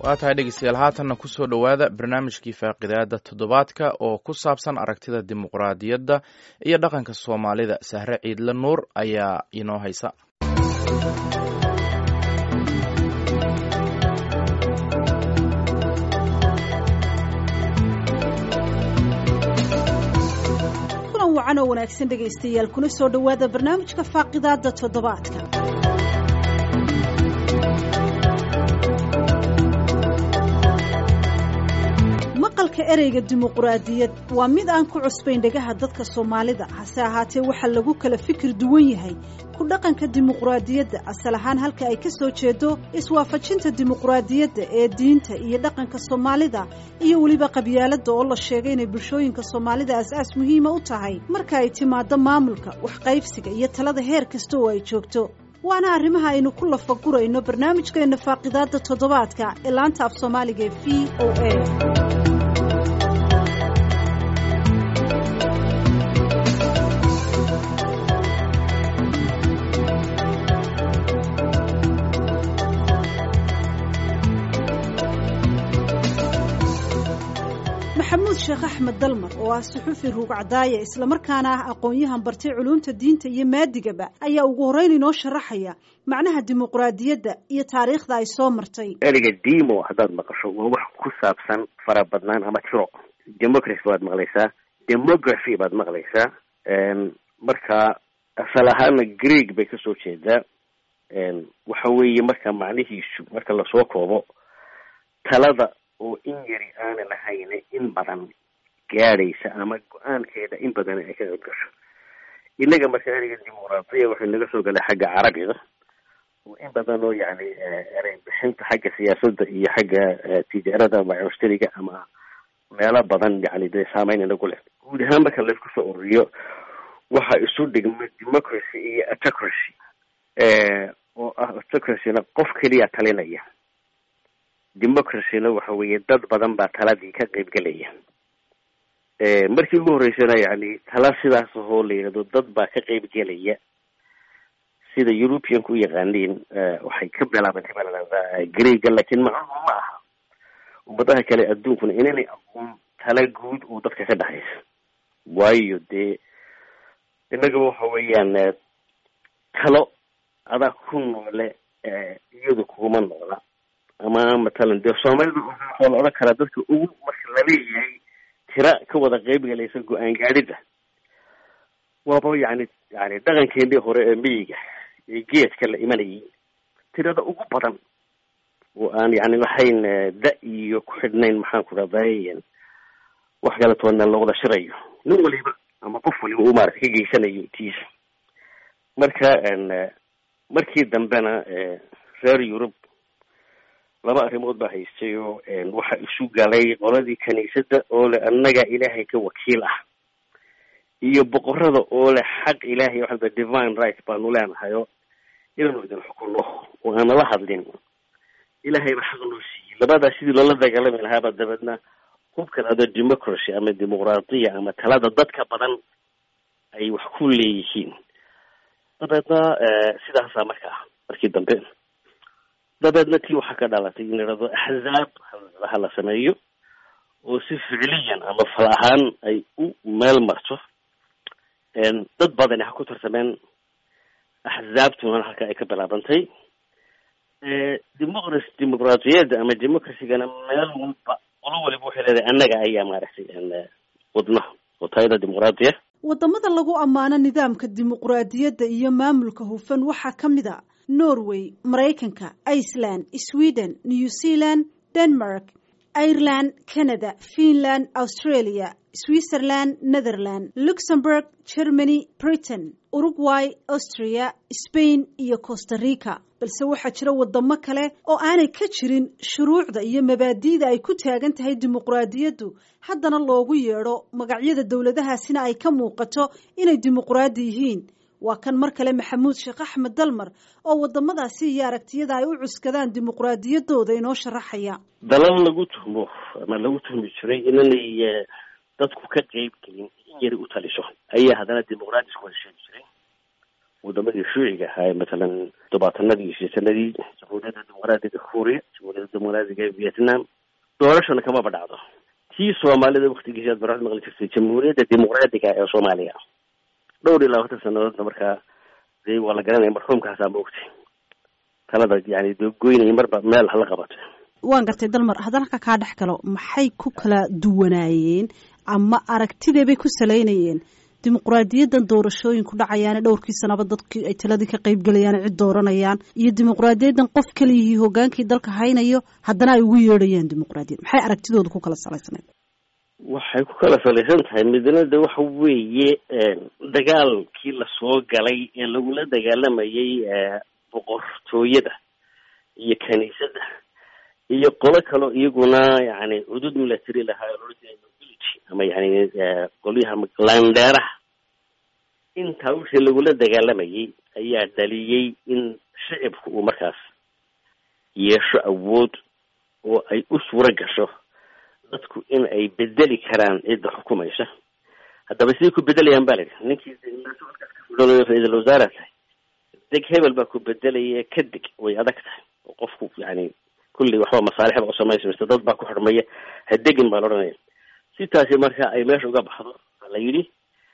waa tahay dhegeystayaal haatanna kusoo dhowaada barnaamijkii faaqidaada toddobaadka oo ku saabsan aragtida dimuqraadiyadda iyo dhaqanka soomaalida sahre ciidle nuur ayaa inoo haysa kulan wacan oo wanaagsan dhegaystayaal kuna soo dhowaada barnaamijka faaqidaada toddobaadka maqalka ereyga dimuqraadiyad waa mid aan ku cusbayn dhegaha dadka soomaalida hase ahaatee waxaa lagu kala fikir duwan yahay ku dhaqanka dimuqraadiyadda asal ahaan halka ay ka soo jeedo iswaafajinta dimuqraadiyadda ee diinta iyo dhaqanka soomaalida iyo weliba qabyaaladda oo la sheegay inay bulshooyinka soomaalida as-aas muhiima u tahay marka ay timaado maamulka waxqaybsiga iyo talada heer kasta oo ay joogto waana arrimaha aynu ku lafagurayno barnaamijkeenna faaqidaadda toddobaadka ee laanta af soomaaliga ee v o a maxamuud sheekh axmed dalmar oo ah suxufi ruugcadaaya islamarkaana ah aqoon-yahan bartay culuumta diinta iyo maadigaba ayaa ugu horreyn inoo sharaxaya macnaha dimuqraadiyadda iyo taariikhda ay soo martay ereyga demo haddaad maqasho waa wax ku saabsan farabadnaan ama tiro democracy baad maqlaysaa demography baad maqlaysaa marka asal ahaana greeg bay kasoo jeedaa waxa weeye marka macnihiisu marka lasoo koobo talada oo in yari aanan ahayne in badan gaadhaysa ama go-aankeeda in badan ay ka qayb gasho innaga marka ereyga dimuqraadiya waxay naga soo galay xagga carabiga oo in badan oo yani erey bixinta xagga siyaasadda iyo xagga tijaarada ama mushtariga ama meelo badan yani dee saameyn inagu leh guud ahaan marka laysku soo ururiyo waxa isu dhigma democracy iyo autocracy oo ah autocracyna qof keliya talinaya democracyna waxa weeye dad badan baa taladii ka qayb gelaya markii ugu horreysana yani tala sidaas ahoo la yidhahdo dad baa ka qayb gelaya sida europeanka u yaqaaniin waxay ka bilaabantay baa lalahdaa greega laakiin macnuhu ma aha ummadaha kale adduunkuna inanay aqoon tala guud oo dadka ka dhexaysa waayo dee innagaba waxa weeyaan talo adaa ku noole iyadu kuguma noola ama matalan dee soomaalida waxaa la odhan karaa dadka ugu marka laleeyahay tira ka wada qeyb galaysa go-aan gaadhida waaba yani yani dhaqankeenii hore ee miyiga ee geedka la imanayay tirada ugu badan oo aan yani lahayn da iyo ku xidhnayn maxaan ku dhahday wax kale toona la wada shirayo nin waliba ama qof waliba uu maarata ka geysanayo tiisa marka markii dambena reer yurub laba arrimood baa haystay oo waxa isu galay qoladii kiniisadda oo leh annaga ilaahay ka wakiil ah iyo boqorada oo leh xaq ilaahay waxaa divine right baanu leenahayo inaanu idin xukunno oo aan nala hadlin ilaahay ba xaq noo siiyey labadaa sidii loola dagaalami lahaaba dabeedna hubkan ado democracy ama dimuqraadiya ama talada dadka badan ay wax ku leeyihiin dabeedna sidaasaa marka ah markii dambe dabeedna tii waxaa ka dhalatay in la idhahdo axzaab ha la sameeyo oo si ficliyan ama fal ahaan ay u meel marto dad badani ha ku tartameen axzaabtuna halka ay ka bilaabantay demoqracy dimuqraadiyadda ama democracygana meel walba qolo waliba waxay leedahay annaga ayaa maaragtay wadnaha oo tayada dimuqraadiya waddamada lagu ammaano nidaamka dimuqraadiyadda iyo maamulka hufan waxaa ka mid a norway maraykanka iceland sweden new zealand denmark ireland canada finland australia switzerland netherland luxembourg germany britain uruguay austria spain iyo costa rica balse waxaa jira wadamo kale oo aanay ka jirin shuruucda iyo mabaadi'da ay ku taagan tahay dimuqraadiyaddu haddana loogu yeedho magacyada dowladahaasina ay ka muuqato inay dimuqraadi yihiin waa kan mar kale maxamuud sheekh axmed dalmar oo wadamadaasi iyo aragtiyada ay u cuskadaan dimuqraadiyaddooda inoo sharaxaya dalal lagu tuhmo ama lagu tuhmi jiray inanay dadku ka qeyb gelin in yari u taliso ayaa haddana dimuqraadi isku wada sheegi jiray wadamadii shuuciga ahaa matalan tobaatanadii iyo sideetanadii jamhuuriyadda dimuqraadiga kuuriya jamhuuriyadda dimuqraadiga vietnam doorashana kamaba dhacdo tii soomaalida waktigiisi aad baraad maqli jirtay jamhuuriyadda dimuqraadiga ee soomaaliya dhowr iyo labaatan sanadoodna markaa dee waa la garanaya marxuumkaasaa ma ogtay talada yani dee goynaya marba meel hala qabato waan gartay dalmar haddana halka kaa dhex galo maxay ku kala duwanaayeen ama aragtidee bay ku salaynayeen dimuqraadiyaddan doorashooyinku dhacayaane dhowrkii sanaba dadkii ay taladii ka qayb gelayaan cid dooranayaan iyo dimuqraadiyaddan qof kaliyihii hogaankii dalka haynayo haddana ay ugu yeedhayaan dimuqraadiyad maxay aragtidooda ku kala salaysanayd waxay ku kala salaysan tahay midna de waxa weeye dagaalkii lasoo galay ee lagula dagaalamayay boqortooyada iyo kaniisadda iyo qolo kaloo iyaguna yani cudud milatary lahaa nobility ama yani qolyaha landheeraha intaa wixii lagula dagaalamayay ayaa dhaliyey in shicibku uu markaas yeesho awood oo ay u suuro gasho dadku in ay bedeli karaan cidda xukumaysa haddaba siday ku bedelayaan ba la yidhi ninkii ra-iisul wasaara tahay deg hebel baa ku bedelaya ka deg way adag tahay oo qofku yani kulli waxba masaalixba u samaysamaysta dad baa ku xidhmaya ha degin baa la odhanaya si taasi marka ay meesha uga baxdo waa la yidhi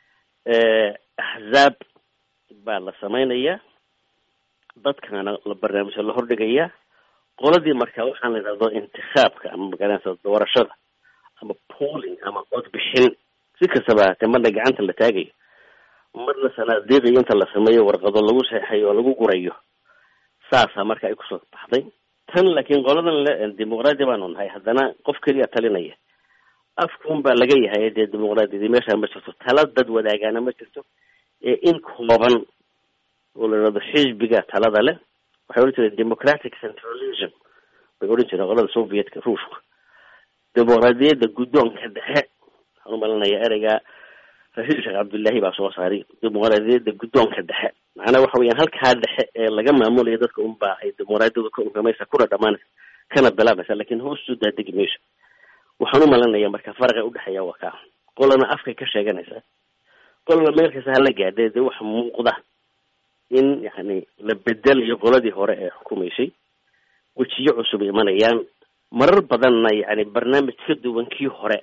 axzaab baa la samaynayaa dadkaana la barnaamijka la hordhigayaa qoladii marka waxaan la yidhahdo intikaabka ama magaranaysa doorashada ama pooling ama codbixin si kastaba ahaatee marna gacanta la taagayo marna sanaadiiqiyo inta la sameeyo warqado lagu seexayo oo lagu gurayo saasaa marka ay kusoo baxday tan laakiin qoladan le dimuqraadi baanu nahay haddana qof keliya talinaya afkuun baa laga yahay dee dimuqraadiyadii meesha ma jirto tala dad wadaagaana ma jirto ee in kooban oo la yidhahdo xisbiga talada leh waxay odhan jireen democratic centralism bay odhan jireen qolada sovietka ruushka dimuqraadiyadda guddoonka dhexe waxaan u malinaya ereyga rashiid sheekh cabdullaahi baa soo saaray dimuqraadiyadda guddoonka dhexe macnaa waxa weeyaan halkaa dhexe ee laga maamulayo dadka unbaa ay dimuqraadiyadu ka unkamaysa kuna dhamaanaysa kana bilaabaysa lakin hoostu daadegi mayso waxaan u malinaya marka faraqa udhexeeya waa kaa qolana afkay ka sheeganaysaa qolana meel kasta hala gaadhe dee waxa muuqda in yani la bedelayo qoladii hore ee xukumaysay wejiyo cusub imanayaan marar badanna yani barnaamij ka duwan kii hore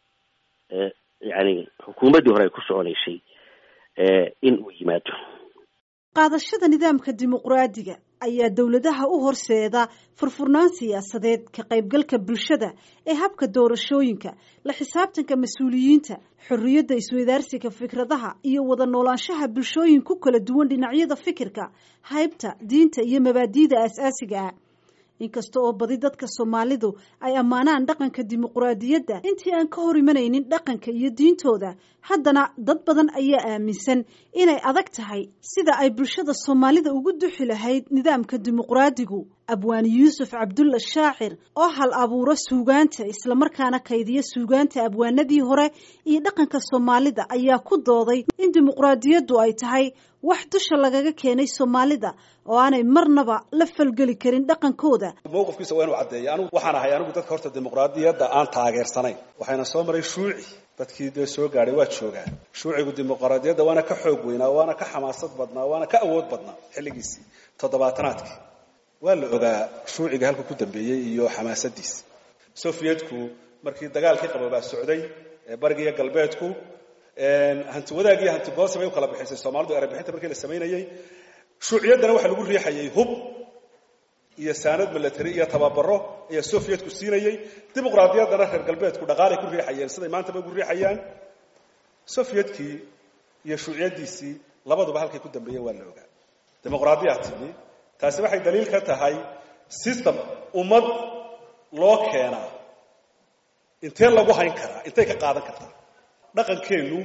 yani xukuumaddii hore ay ku soconaysay in uu yimaado qaadashada nidaamka dimuqraadiga ayaa dowladaha u horseeda furfurnaan siyaasadeed ka qaybgalka bulshada ee habka doorashooyinka la xisaabtanka mas-uuliyiinta xorriyadda isweydaarsiga fikradaha iyo wada noolaanshaha bulshooyin ku kala duwan dhinacyada fikirka haybta diinta iyo mabaadi'da aas-aasiga ah inkasta oo badi dadka soomaalidu ay ammaanaan dhaqanka dimuqraadiyadda intii aan ka hor imanaynin dhaqanka iyo diintooda haddana dad badan ayaa aaminsan inay adag tahay sida ay bulshada soomaalida ugu duxi lahayd nidaamka dimuqraadigu abwaani yuusuf cabdulla shaacir oo hal abuuro suugaanta islamarkaana kaydiya suugaanta abwaanadii hore iyo dhaqanka soomaalida ayaa ku dooday in dimuqraadiyaddu ay tahay wax dusha lagaga keenay soomaalida oo aanay marnaba la falgeli karin dhaqankooda mowqifkiisa waa inuu caddeeya anigu waxaan ahay anigu dadka horta dimuqraadiyadda aan taageersanayn waxayna soo maray shuuci dadkii dee soo gaadhay waa joogaan shuucigu dimuqraadiyadda waana ka xoog weynaa waana ka xamaasad badnaa waana ka awood badnaa xilligiisii toddobaatanaadkii waa la ogaa shuuciga halka ku dambeeyey iyo xamaasadiisa sofiyetku markii dagaalkii qaboobaa socday ee bariga iyo galbeedku hanti wadaag iyo hanti goosi bay u kala bixisay soomaalidu erebixinta markii la samaynayey shuuciyaddana waxaa lagu riixayay hub iyo saanad milatary iyo tababaro ayaa sofiyetku siinayey dimuqraadiyaddana reer galbeedku dhaqaalay ku riixayeen siday maantaba ugu riixayaan sofiyedkii iyo shuuciyaddiisii labaduba halkay ku dambeeyeen waa la ogaa dimuqraadiyaa timi taasi waxay daliil ka tahay system ummad loo keenaa intee lagu hayn karaa intay ka qaadan kartaa dhaqankeennu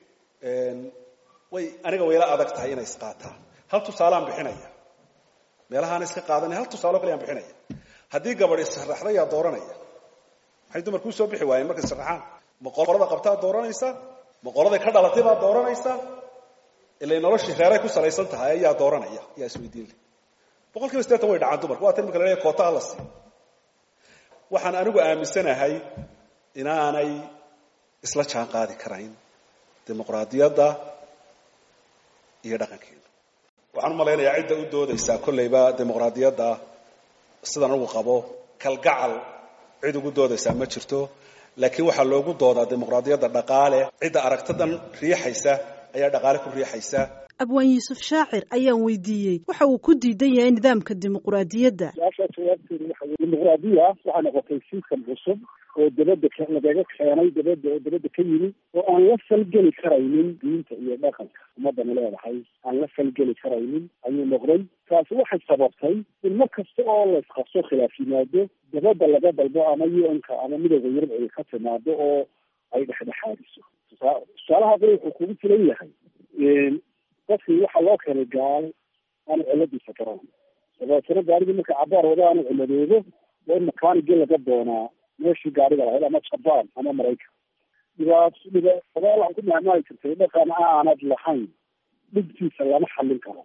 way aniga wayla adag tahay inay isqaataan hal tusaalaan bixinaya meelahaana iska qaadanay hal tusaalo kale yaan bixinaya haddii gabadh israxda yaa dooranaya maxay dumarkuu soo bixi waayeen markay israxaan ma qolada qabtaa dooranaysa ma qoladay ka dhalatay baa dooranaysa ilay noloshii reeray ku salaysan tahay ayaa dooranaya yaa isweydiin leh boqol kiiba sideetan way dhacaan dumarku waa tan marka la leeyahay koota hala sii waxaan anigu aaminsanahay inaanay isla jaan qaadi karayn dimuqraadiyadda iyo dhaqankeena waxaan u malaynayaa cidda u doodaysaa kolleyba dimuqraadiyadda sidan ugu qabo kalgacal cid ugu doodaysaa ma jirto laakiin waxaa loogu doodaa dimuqraadiyadda dhaqaale cidda aragtidan riixaysa ayaa dhaqaale ku riixaysa abwaan yuusuf shaacir ayaan weydiiyey waxa uu ku diidan yahay nidaamka dimuqraadiyadda su-aashaa jawaabteedu waxa weye dimuqraadiya waxaa noqotay siiskan cusub oo dabadda lagaga keenay dabadda oo dabadda ka yimi oo aan la falgeli karaynin diinta iyo dhaqanka ummadana leedahay aan la falgeli karaynin ayuu noqday taasi waxay sababtay in mar kasta oo la isqabso khilaaf yimaado dabadda laga dalbo ama u n-ka ama midooda yurub ay ka timaado oo ay dhexdhexaadiso tusaalaha qori wuxuu kugu filan yahay dadkii waxaa loo keenay gaalo aanu ciladiisa garan dabeetana gaarigii marka cabaar wada aanu ciladoodo waa in makaanigii laga doonaa meeshii gaariga lahayd ama jabaan ama maraykan dhibaat dhibaatadaal waxaan ku mahmaali jirtay dhaqan aanad lahayn dhibkiisa lama xallin karo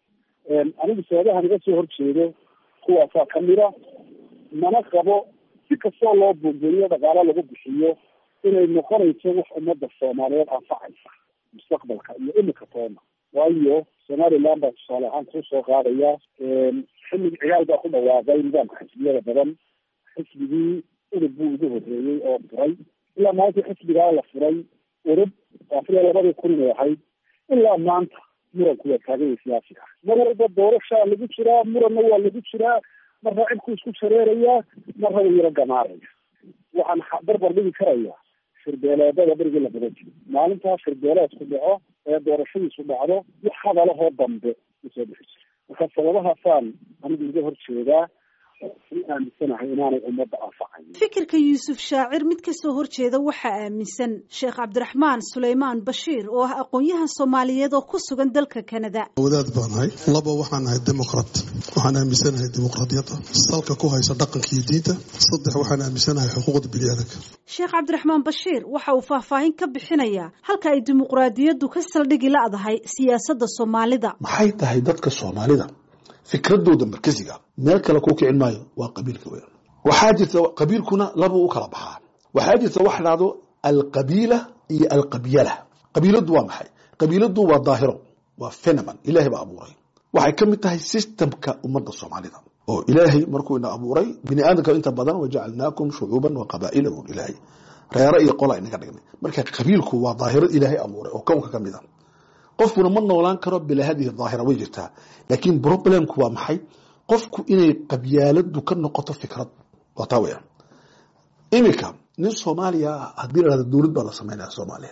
anigu sababahan iga soo horjeedo kuwaasaa kamida mana qabo si kastoo loo buunbuuniyo dhaqaalo lagu bixiyo inay noqonayso wax ummadda soomaaliyeed anfacaysa mustaqbalka iyo imika toona waayo somaliland baa tusaale ahaan kuu soo qaadaya xillig ciyaal baa ku dhawaaqay nidaamka xisbiyada badan xisbigii urub buu ugu horreeyey oo furay ilaa maanta xisbigaa la furay urub afariya labadii kun inay ahayd ilaa maanta muranku waa taagaya siyaasiga mar walba doorashaa lagu jiraa muranna waa lagu jiraa marna cibku isku shareerayaa marna wuu yaro gamaaraya waxaan barbar dhigi karayaa shirbeeleedada berigii la badan jiro maalintaa shirbeeleedku dhaco ee doorashadiisu dhacdo wax hadalahoo dambe usoo bixi jira marka sababahaasaan anigu iga hor jeedaa aaminsanahay inaanay ummadda anfacayn fikirka yuusuf shaacir mid kasoo horjeeda waxaa aaminsan sheekh cabdiraxmaan suleymaan bashiir oo ah aqoon-yahan soomaaliyeed oo ku sugan dalka kanada wadaad baan ahay laba waxaan ahay dimuqrat waxaan aaminsanahay dimuqraadiyadda salka ku haysa dhaqanka iyo diinta saddex waxaan aaminsanahay xuquuqda biniaadanka sheekh cabdiraxmaan bashiir waxa uu faahfaahin ka bixinayaa halka ay dimuqraadiyaddu ka saldhigi la-dahay siyaasadda soomaalida maxay tahay dadka soomaalida fikradooda markasiga meel kale kuu kicin maayo waa qabiilka weyn waxaa jirta qabiilkuna labuu u kala baxaa waxaa jirta wax dhahdo alqabiila iyo alqabyala qabiiladu waa maxay qabiiladu waa daahiro waa phenomen ilaahay baa abuuray waxay ka mid tahay systemka ummadda soomaalida oo ilaahay markuu ina abuuray bini aadamka inta badan wajacalnaakum shucuuban wa qabaa'ila bun ilaahay reero iyo qola inaga dhignay marka qabiilku waa daahiro ilaahay abuuray oo kownka ka mid a qofkuna ma noolaan karo bilaa hadihi daahira way jirtaa laakiin problemku waa maxay qofku inay qabyaaladu ka noqoto fikrad waa taa weya iminka nin soomaaliya haddii la hahdo dowlad baa la sameynaya soomaaliya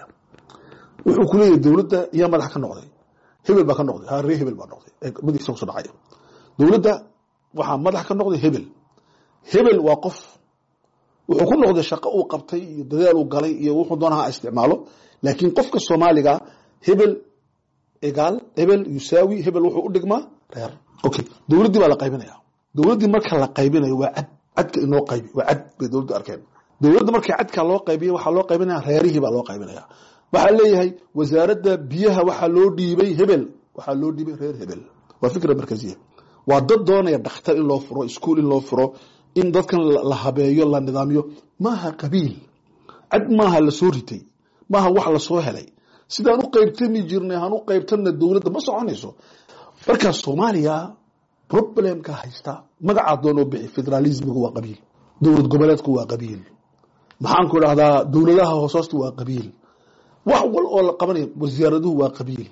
wuxuu ku leeyahay dowladda iyaa madax ka noqday hebel baa ka noqday ha ree hebel baa noqday magiisa kusoo dhacaya dowladda waxaa madax ka noqday hebel hebel waa qof wuxuu ku noqday shaqo uu qabtay iyo dadaal uu galay iyo wuxuu doona ha isticmaalo laakiin qofka soomaaliga hebel egaal hebel yusaawi hebel wuxuu u dhigmaa reer okay dowladdii baa la qaybinaya dowladdii marka la qaybinayo waa cad cadka inoo qaybi waa cad bay dowladdu arkeen dowladda markii cadka loo qaybiya waxaa loo qaybinaya reerihii baa loo qaybinaya waxaa leeyahay wasaaradda biyaha waxaa loo dhiibay hebel waxaa loo dhiibay reer hebel waa fikra markaziya waa dad doonaya dhakhtar in loo furo iskuol in loo furo in dadkan la habeeyo la nidaamiyo maaha qabiil cad maaha lasoo ritay maaha wax lasoo helay sidaan u qaybtami jirnay han u qaybtana dowladda ma soconayso markaa soomaaliya problemka haysta magacaa doonoo bixi federalismigu waa qabiil dowlad goboleedku waa qabiil maxaanku idhahdaa dowladaha hoosoosta waa qabiil wax wal oo la qabanayo wasaaraduhu waa qabiil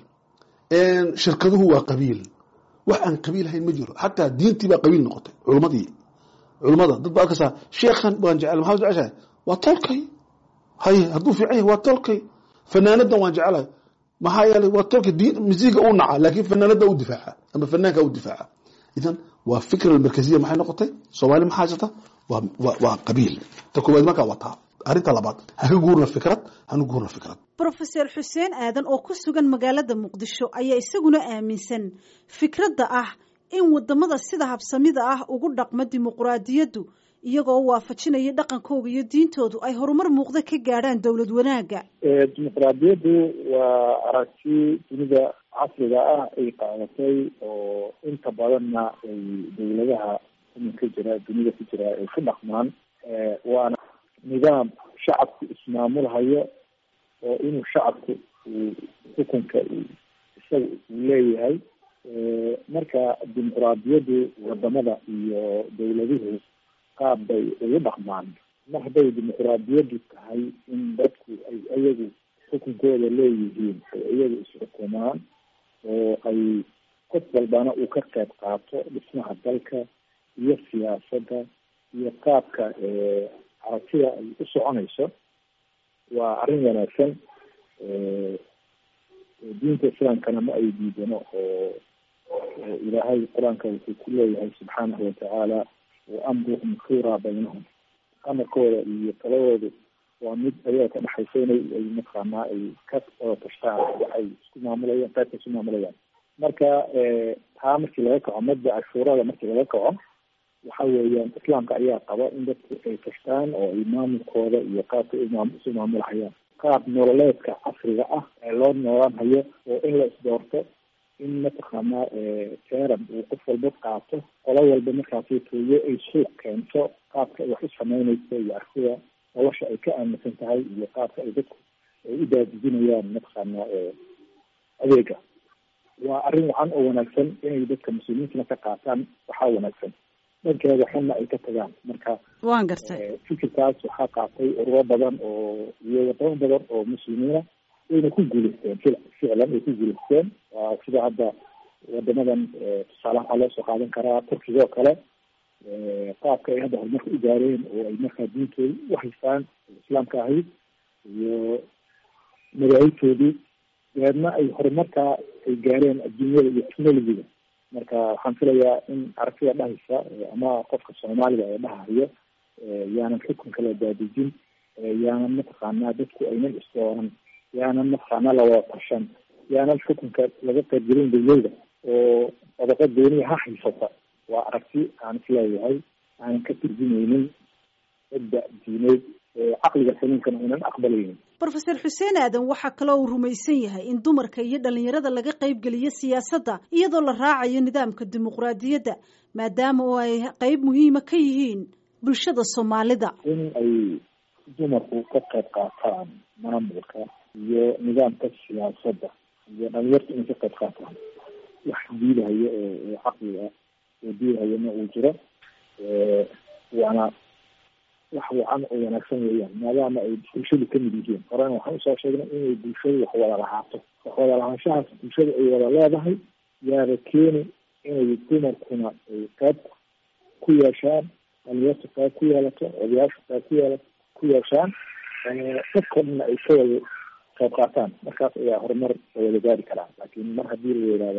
shirkaduhu waa qabiil wax aan qabiil hayn ma jiro xataa diintii baa qabiil noqotay culmadii culmada dad ba arkaysaa sheekhan waan jecel maxaa jeceshahay waa tolkay haye hadduu fiican yahay waa tolkay fanaanadan waan jecelahay maxaa yeelay waa tolka diin misiga u naca laakiin fanaanada u difaaca ama fanaanka u difaaca idan waa fikra markaziya maxay noqotay soomaali maxaa haysata waa waa qabiil ta koowaad markaa waa taa arrinta labaad haka guurna fikrad hanu guurna fikrad brofeser xuseen aadan oo ku sugan magaalada muqdisho ayaa isaguna aaminsan fikradda ah in wadamada sida habsamida ah ugu dhaqma dimuqraadiyaddu iyagoo waafajinaya dhaqankooga iyo diintoodu ay horumar muuqda ka gaadhaan dowlad wanaagga dimuqraadiyaddu waa aragti dunida casriga ah ay qaadatay oo inta badanna ay dowladaha iminka jira dunida ku jira ay ku dhaqmaan waana nidaam shacabku ismaamulhayo oo inuu shacabku uu xukunka isaga uu leeyahay marka dimuquraadiyaddu wadamada iyo dawladuhu qaab bay ugu dhaqmaan mar hadday dimuquraadiyaddu tahay in dadku ay iyagu xukunkooda leeyihiin ay iyagu isxukumaan oo ay qof walbana uu ka qayb qaato dhismaha dalka iyo siyaasadda iyo qaabka aragtida ay u soconayso waa arrin wanaagsan diinta islaamkana ma ay diidano oo ilaahay qur-aanka wuxuu ku leeyahay subxaanahu watacaala wa amruhum shuuraa baynahum amarkooda iyo taladoodu waa mid ayaga ka dhexaysa inay ay mataqaanaa ay ka wada tashtaan waxay isku maamulayaan qaybka isku maamulayaan marka taa markii laga kaco madda cashuurada markii laga kaco waxa weeyaan islaamka ayaa qaba in dadku ay tashtaan oo ay maamulkooda iyo qaabka isu maamulhayaan qaab nololeedka casriga ah ee loo noolaan hayo oo in la isdoorto in mataqaanaa teram uu qof walba qaato qolo walba markaasi tooyo ay suuq keento qaabka ay wax u sameynayso iyo artida nolosha ay ka aaminsan tahay iyo qaabka ay dadku ay u daadijinayaan mataqaanaa adeega waa arrin wacan oo wanaagsan inay dadka muslimiintana ka qaataan waxaa wanaagsan dhankeeda xunna ay ka tagaan marka waan gartay fikirkaas waxaa qaatay ururo badan oo iyo wadamo badan oo muslimiina wayna ku guuleysteen fil ficlan way ku guuleysteen waa sida hadda wadamadan tusaale waxaa loo soo qaadan karaa turkiga oo kale qaabka ay hadda horumarka u gaareen oo ay markaa diintooda u haystaan islaamka ahayd iyo madaahibtoodii dabeedna ay horumarkaa ay gaareen adduunyada iyo technologiga marka waxaan filayaa in aragtida dhahaysa ama qofka soomaaliga ee dhahayo yaanan xukunka la daadejin yaanan mataqaanaa dadku aynan isdooran yaanan mataqaanaa lawada tashan yaanan xukunka laga qaybgelin dawlada oo qodobo dooniya ha haysata waa aragti aan isleeyahay aanan ka turjumeynin cidda diineed caqliga saliimkana aynan aqbalaynin brofeor xuseen aadan waxaa kaloo uu rumaysan yahay in dumarka iyo dhalinyarada laga qaybgeliyo siyaasadda iyadoo la raacayo nidaamka dimuqraadiyadda maadaama oo ay qeyb muhiima ka yihiin bulshada soomaalida in ay dumarku ka qayb qaataan maamulka iyo nidaamka siyaasadda iyo dhalinyarta inay ka qayb qaataan wax diidahayo oo caqliga oo diidahayona uu jiro waana wax wacan oo wanaagsan weeyaan maadaama ay bulshadu kamid yihiin horena waxaan usoo sheegnay inay bulshadu wax wada lahaato wax wada lahaanshahaas bulshadu ay wada leedahay yaaba keeni inay dumarkuna ay qayb ku yeeshaan dhalinyartu qayb ku yeelato odayaashu qayb ku yeela ku yeeshaan dadkoo dhanna ay ka wada qayb qaataan markaas ayaa horumar la wada gaari karaa laakiin mar haddii la yidhaahdo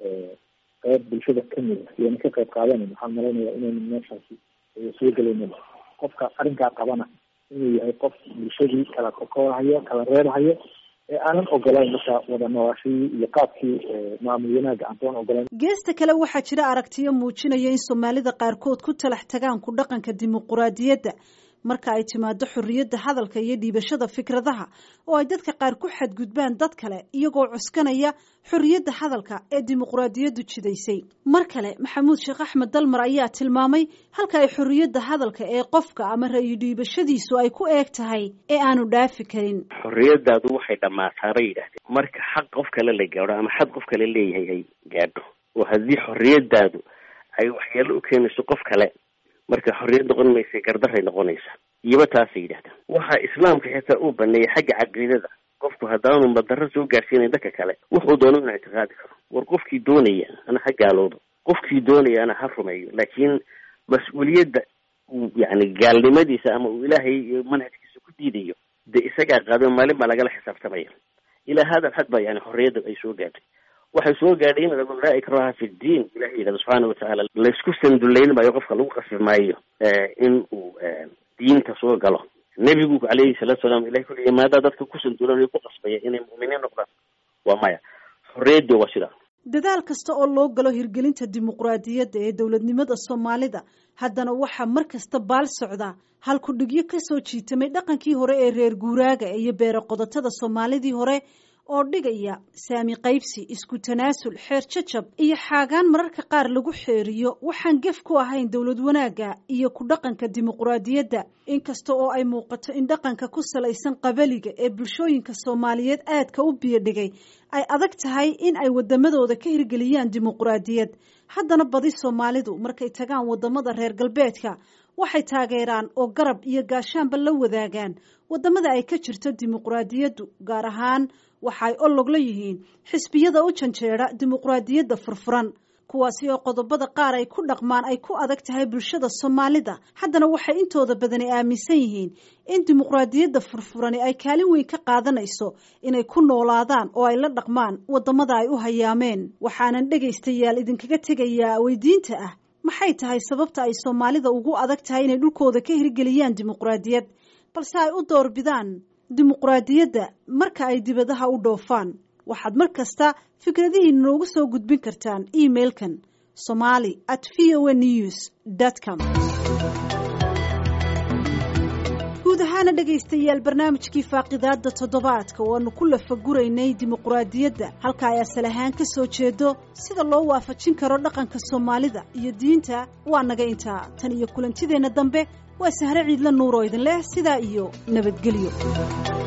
qayb bulshada kamid a iyana ka qayb qaadanan waxaan malaynayaa inayna meeshaasi soo gelaynin qofka arrinkaa qabana inuu yahay qof bulshadii kala kokoorhayo kala reerhayo ee aanan ogolayn marka wada noolaashadii iyo qaabkii maamul wanaaga aantoon ogolayn geesta kale waxaa jira aragtiyo muujinaya in soomaalida qaarkood ku talax tagaan ku dhaqanka dimuquraadiyadda marka ay timaado xorriyadda hadalka iyo dhiibashada fikradaha oo ay dadka qaar ku xadgudbaan dad kale iyagoo cuskanaya xorriyadda hadalka ee dimuquraadiyaddu jidaysay mar kale maxamuud sheekh axmed dalmar ayaa tilmaamay halka ay xorriyadda hadalka ee qofka ama ra-yu dhiibashadiisu ay ku eeg tahay ee aanu dhaafi karin xorriyadaadu waxay dhammaataa bay yidhahdeen marka xaq qof kale la gaadho ama xad qof kale leeyahay ay gaadho oo haddii xorriyadaadu ay waxyeelo u keenayso qof kale marka xorriyad noqon maysa gardaray noqonaysa iyoba taasay yidhahdaan waxaa islaamka xitaa uu baneeyay xagga caqiidada qofku haddaanu madaro soo gaarsiinayn dadka kale wuxuu doono inuu ictiqaadi karo war qofkii doonaya ana ha gaaloodo qofkii doonaya ana ha rumeeyo laakiin mas-uuliyadda uu yani gaalnimadiisa ama uu ilaahay manhajkiisa ku diidayo dee isagaa qaado maalin baa lagala xisaabtamaya ilaa hada alxad ba yani xorriyadda ay soo gaadhay waxay soo gaadhay in laa ikraha fi ddiin ilahi yidhahda subxaana watacaala laysku sandullayn maayo qofka lagu qasbi maayo in uu diinta soo galo nebigu calayhi salaatu salaam ilahi kulli maadaa dadka ku sandulan ku qasbaya inay mu'miniin noqdaan waa maya xorriyaddi waa sidaa dadaal kasta oo loo galo hirgelinta dimuqraadiyadda ee dowladnimada soomaalida haddana waxaa mar kasta baal socda halkudhigyo kasoo jiitamay dhaqankii hore ee reer guuraaga iyo beero qodotada soomaalidii hore oo dhigaya saami qaybsi isku tanaasul xeer jajab iyo xaagaan mararka qaar lagu xeeriyo waxaan gef ku ahayn dowlad wanaagga iyo ku dhaqanka dimuqraadiyadda inkasta oo ay muuqato in dhaqanka ku salaysan qabaliga ee bulshooyinka soomaaliyeed aadka u biyodhigay ay adag tahay in ay wadamadooda ka hirgeliyaan dimuqraadiyad haddana badi soomaalidu markay tagaan wadamada reer galbeedka waxay taageeraan oo garab iyo gaashaanba la wadaagaan wadamada ay ka jirto dimuqraadiyaddu gaar ahaan waxa ay olog la yihiin xisbiyada u janjeera dimuqraadiyadda furfuran kuwaasi oo qodobada qaar ay ku dhaqmaan ay ku adag tahay bulshada soomaalida haddana waxay intooda badani aaminsan yihiin in dimuqraadiyadda furfurani ay kaalin weyn ka qaadanayso inay ku noolaadaan oo ay la dhaqmaan wadamada ay u hayaameen waxaanan dhegaystayaal idinkaga tegayaa weydiinta ah maxay tahay sababta ay soomaalida ugu adag tahay inay dhulkooda ka hirgeliyaan dimuqraadiyad balse ay u doorbidaan dimuqraadiyadda marka ay dibadaha u dhoofaan waxaad mar kasta fikradihiina noogu soo gudbin kartaan emailkan somali at v o a news com guud ahaana dhegaystayaal barnaamijkii faaqidaada toddobaadka oo aanu ku lafaguraynay dimuqraadiyadda halka ay asal ahaan ka soo jeedo sida loo waafajin karo dhaqanka soomaalida iyo diinta waa naga intaa tan iyo kulantideenna dambe waa sahre ciidla nuur oo idin leh sidaa iyo nabadgelyo